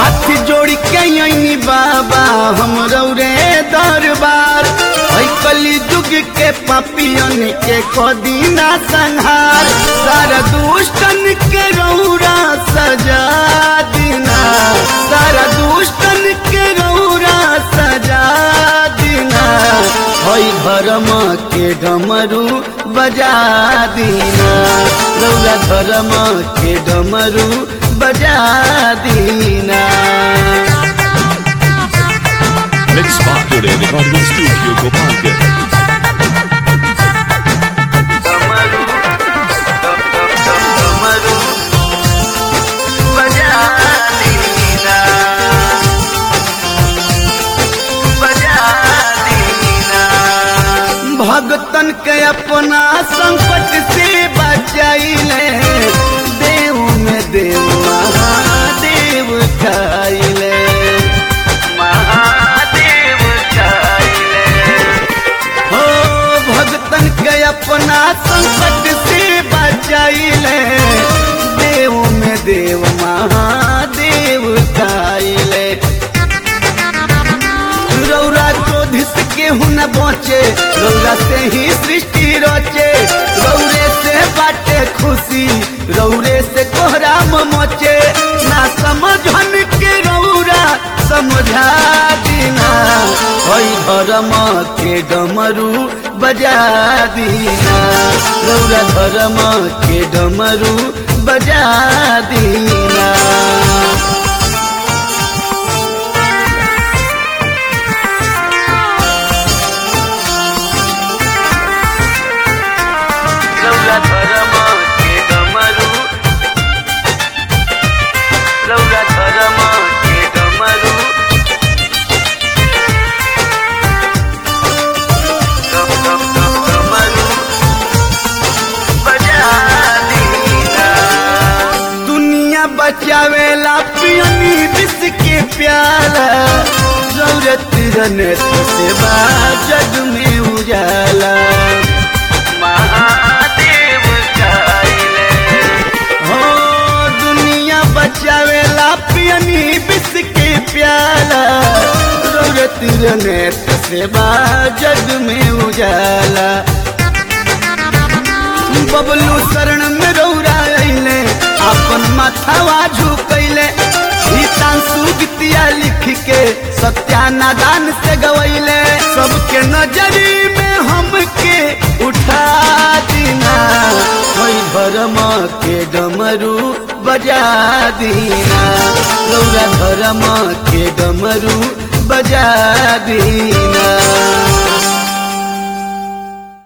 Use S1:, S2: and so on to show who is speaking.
S1: हाथ जोड़ी के यही बाबा हम रौरे दरबार है कली जुग के पापियन के कदीना संहार सारा दुष्टन के रौरा सजा दीना सारा दुष्टन के रौरा सजा दीना हई धर्म के डमरू बजा दीना रौरा धर्म के डमरू बजा दीना
S2: Mix Factory Recording Studio Gopalganj.
S1: भगतन के अपना संकट से बचाइले देव में देव महादेव खाइले महादेव खाइले हो भगतन के अपना संकट से बचाइले देव में देव महादेव खाइले रौरा क्रोधित केहू न बचे रौरा से ही सृष्टि रचे रौरे से बाटे खुशी रौरे से कोहराम मचे ना समझन के रौरा समझा दीना हई धर्म के डमरू बजा दीना रौरा धर्म के डमरू बजा दीना रौला धर्म के डमरू रौला धर्म के डमरू डम डम डम डमरू बजा दीना दुनिया बचावेला पियनी विष के प्याला जरूरत रने सेवा जग में उजाला महादेव चाइले हो दुनिया बचावेला पियनी विष के प्याला जरूरत रने सेवा जग में उजाला बबलू शरण में रौरा अइले अपन माथावा झुकैले गीतांशु गीतिया लिख के सत्यानादान से गवैले सबके नजरी में हमके उठा दीना कोई धर्म के डमरू बजा दीना रौरा धर्म के डमरू बजा दीना